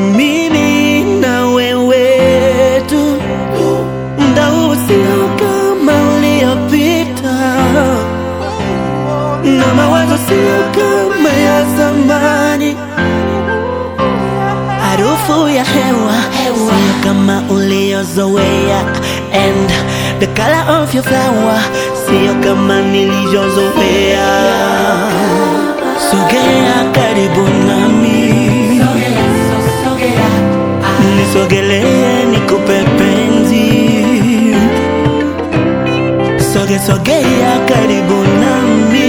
mimi na wewe tu, muda huu sio kama uliopita, na mawazo sio kama ya zamani. Harufu ya hewa sio kama uliozoea, and the color of your flower sio kama nilivyozoea. Sogea karibu nami, nisogelee nikupe penzi. Soge sogea karibu nami,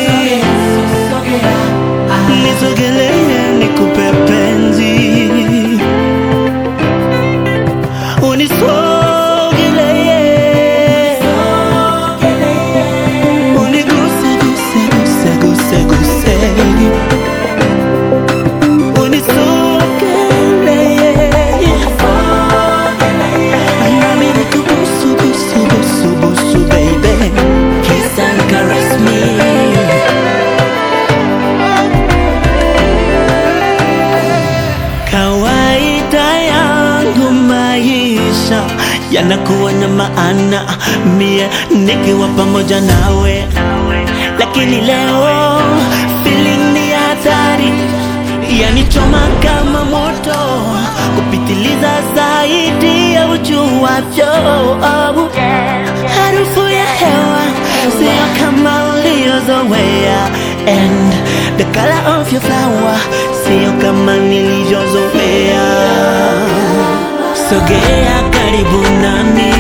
nisogelee nikupe penzi. Unisogelee, uniguse guse guse guse guse. Unisogelee, nami nikubusu busu busu busu baby. Kiss and caress me. Kawaida yangu maisha yanakuwa na maana mie nikiwa pamoja nawe, lakini leo feeling ni hatari, yanichoma kama moto kupitiliza zaidi ya ujuavyo. Harufu ya hewa sio kama uliozoea, and the color of your flower sio kama nilivyozoea. Sogea karibu nami,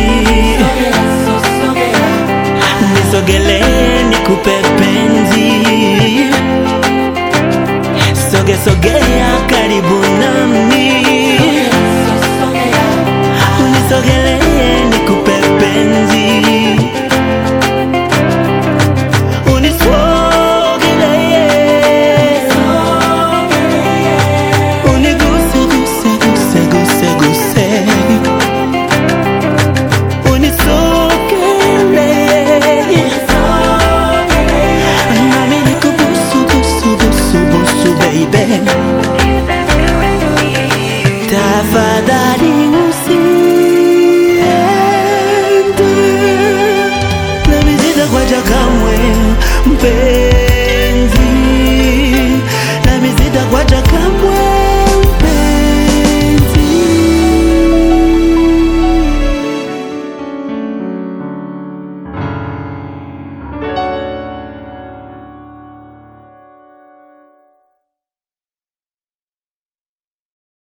nisogelee nikupe penzi. Soge sogea karibu nami, unisogelee nikupe penzi. Unisogelee, uniguse guse guse guse guse. Unisogelee, nami nikubusu busu busu busu baby. Tafadhali